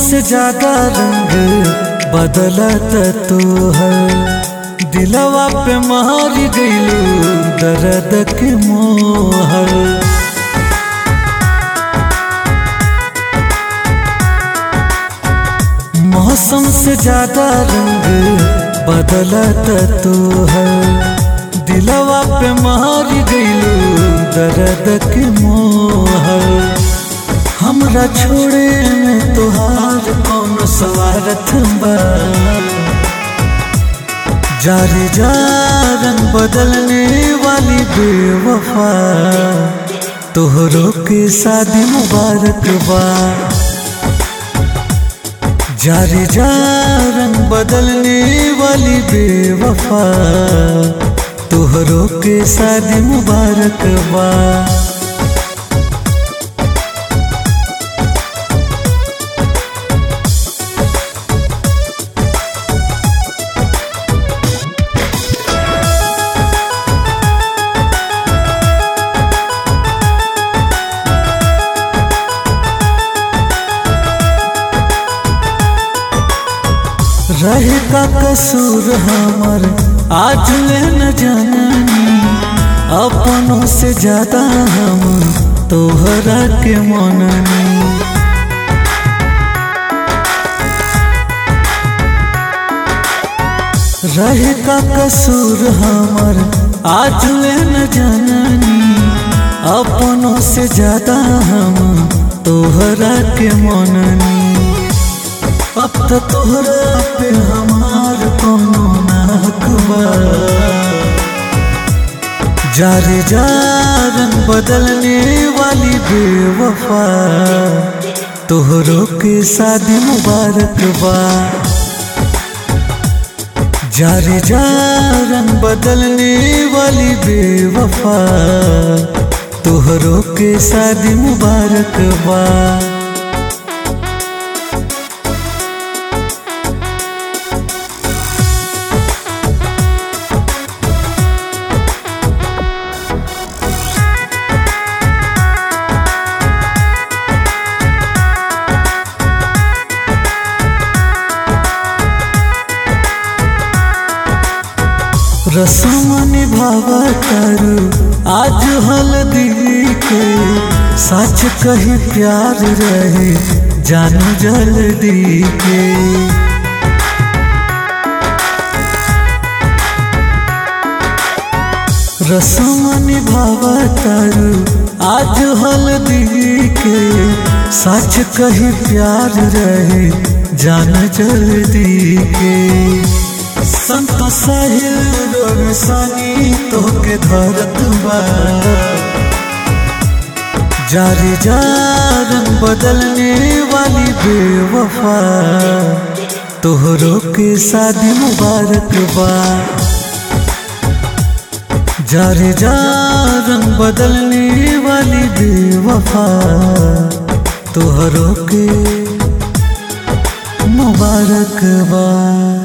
से ज्यादा रंग बदलत तोहर दिलवा पे मार गईलू दर्द के मोहर मौसम से ज्यादा रंग बदलत तोहर दिलवा पे मार गईलू दर्द के मोहर हमरा छोड़े में तोहार कौन सवारत बा जारी जा रंग बदलने वाली बेवफा तोहरों के शादी मुबारक बा जारी जा रंग बदलने वाली बेवफा तोहरों के शादी मुबारक बा रहे का कसूर हमर आज ले न जाननी अपनों से ज्यादा हम तोहरा के मननी रहे का कसूर हमर आज ले न जाननी अपनों से ज्यादा हम तोहरा के मननी अब तो तोहरा पे हमार कोनो नाकबा जारे जा रंग बदलने वाली बेवफा तोहरों के शादी मुबारक बा जारे जा रंग बदलने वाली बेवफा तोहरों के शादी मुबारक बा रसम निभावा करू आज हल्दी के सच कही प्यार रहे जानू जल्दी के रसम निभावा करू आज हल्दी के सच कही प्यार रहे जान जल्दी के संत साहिल रोग सानी तोके धरत बा जारी जा रंग बदलने वाली बेवफा तोहरों के शादी मुबारक बा जारी जा रंग बदलने वाली बेवफा तोहरों के मुबारक बा